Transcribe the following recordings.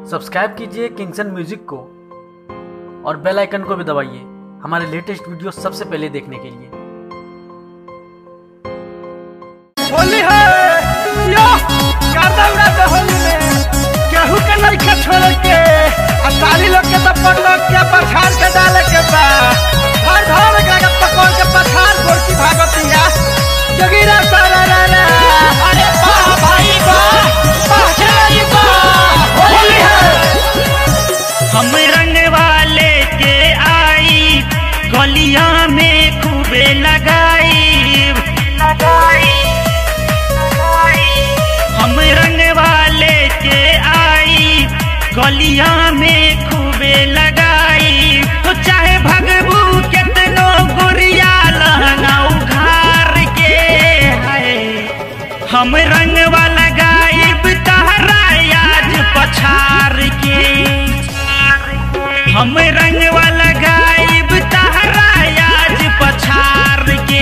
subscribe कीजिए किंगसन music को और बेल आइकन को भी दबाइए हमारे लेटेस्ट वीडियो सबसे पहले देखने के लिए होली है यो गर्दा उड़ाते होली में केहू के लड़का छोड़ के आ साली लोग के तप्पड़ लोग के पछाड़ के डाले के बा हर धर के लगा पकड़ के पछाड़ गोर की भागतिया जगीरा सारा रा रा अरे बा भाई बा पछाड़ी बा होली है हम रंग वाले के आई गलिया में खूबे लगाई हम रंग वाले के आई गलिया में खूबे लगाई तो चाहे भगबू कितनो गुरिया लहंगा उघार के है हम रंग वाला गायब तहरा आज पछार के हम रंग वाला गायब तहरा आज पछार के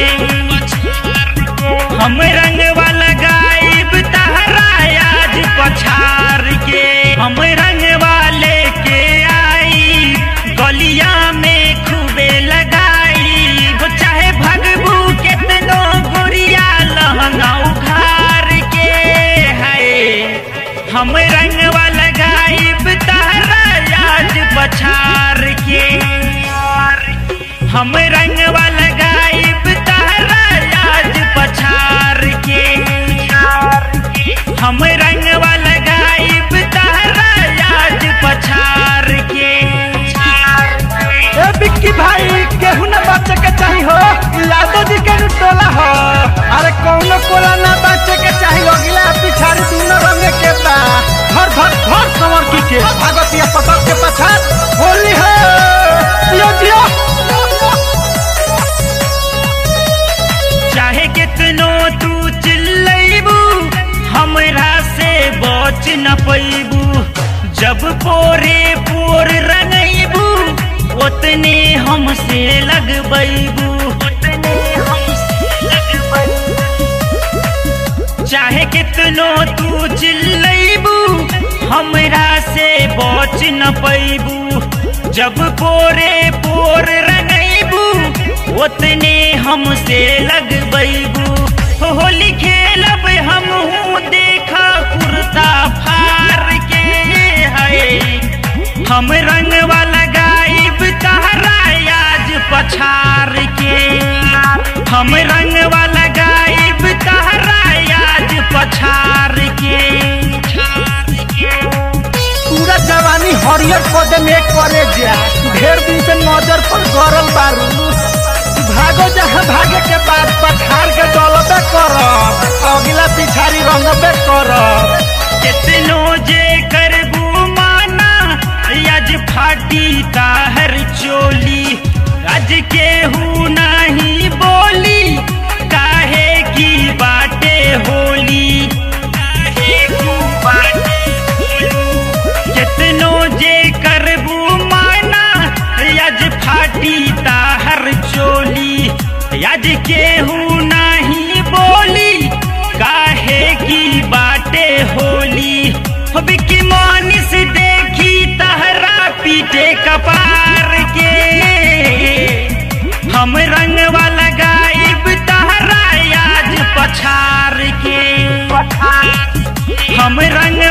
हम रंग वाला गायब तहरा आज पछार के हम रंग वाले के आई गलिया में खूबे लगाई वो चाहे भगबू कितनो गुरिया लहंगा उघार के है हम रंग वाला गायब तहरा आज पछार के हम रंग वाला गायब तहरा आज पछार के हम रंग वाला गायब तहरा आज पछार के ए बिक्की भाई केहू ना बचे के चाही हो लादो जी के नु टोला हो अरे कौनो कोला ना बचे के चाही अगला पिछाड़ी दूनो रंग के बा घर घर घर समर की के भागतिया पकड़ के पछाड़ होली है जियो जियो चाहे कितनो तू चिल्लैबू हमरा से बच न पैबू जब पोरे पोर रंगैबू उतने हमसे लगबैबू चाहे कितनो तू चिल्लैबू हमरा से बच न पैबू जब पोरे पोर रंगैबू उतने हमसे लगबैबू होली खेलब हम देखा कुर्ता फार के है हम रंग वाला गायब तहरा आज पछार के हम रंग वाला गायब तहरा आज पछार के पूरा जवानी हरियर पौधे में करे जा ढेर दिन से नजर पर गरल बारू भागो जहाँ भागे के बाद पछाड़ के डलबे करब अगला पिछाड़ी रंगबे करब कितनो जे करबू माना आज फाटी ताहर चोली आज केहू नहीं बोली काहे की बाटे होली काहे की बाटे होली कितनो जे करबू माना आज फाटी ताहर चोली आज केहू नहीं बोली काहे की बाटे होली हो बिकी मानिस देखी तहरा पीटे कपार के हम रंग वाला गायब तहरा आज पछार के हम रंग